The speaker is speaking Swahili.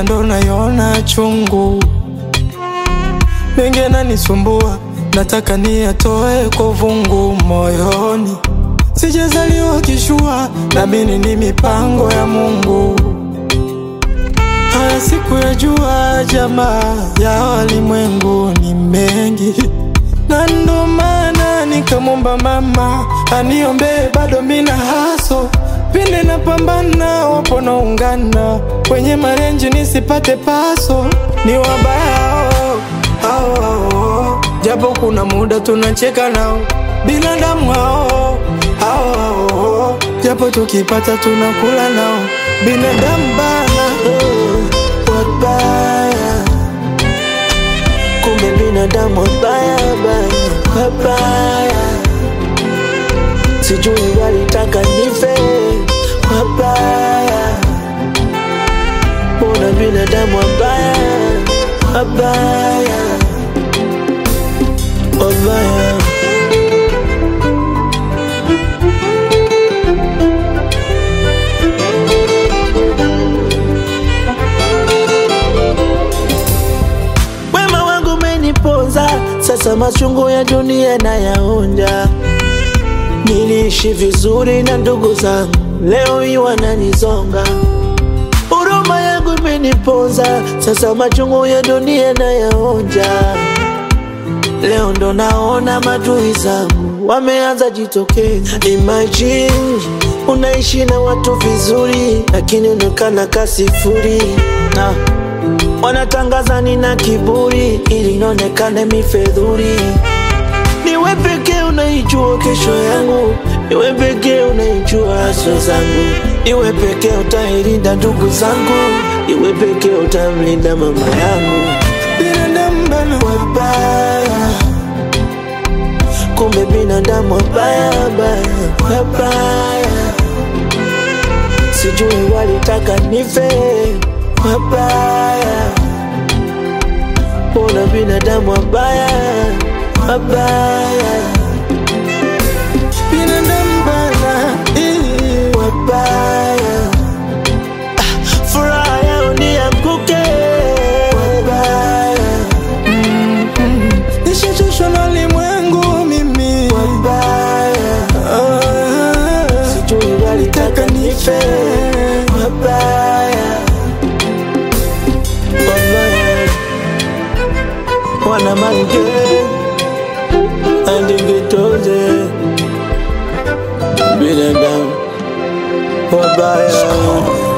ila ndo naiona chungu. Mengi yananisumbua, nataka niyatoe kwa vungu moyoni. Sijazaliwa kishua, naamini ni mipango ya Mungu. Haya siku ya jua, jamaa ya walimwengu ni mengi, na ndo maana nikamwomba mama aniombee, bado mina haso pinde na pambana, wapo naungana kwenye marenji nisipate paso, ni wabaya hao, hao, hao. japo kuna muda tunacheka nao binadamu hao, hao, hao. japo tukipata tunakula nao binadamu bana Oh, wabaya kumbe binadamu wabaya baya wabaya sijui walitaka nife wabaya mbona binadamu wabaya wabaya wabaya Wema wangu umeniponza, sasa machungu ya dunia nayaonja. Niliishi vizuri na ndugu zangu, leo hii wananizonga. Huruma yangu imeniponza, sasa machungu ya dunia nayaonja. Leo ndo naona madui zangu wameanza jitokeza. Imagine unaishi na watu vizuri, lakini unaonekana kasifuri na wanatangaza nina kiburi ili nionekane mifedhuri. Niwe pekee unaijua kesho yangu, niwe pekee unaijua haswa zangu, niwe pekee utailinda ndugu zangu, niwe pekee utamlinda mama yangu. binadamu bana Wabaya, kumbe binadamu wabaya, wabaya, wabaya, sijui walitaka nife, wabaya, mbona binadamu wabaya, wabaya, binadamu bana eh. wabaya, Ah, furaha yao nianguke, wabaya, Nishachoshwa na ulimwengu mimi wabaya. Ah, sijui walitaka nife wabaya wabaya wana mange andingitoze binadamu wabaya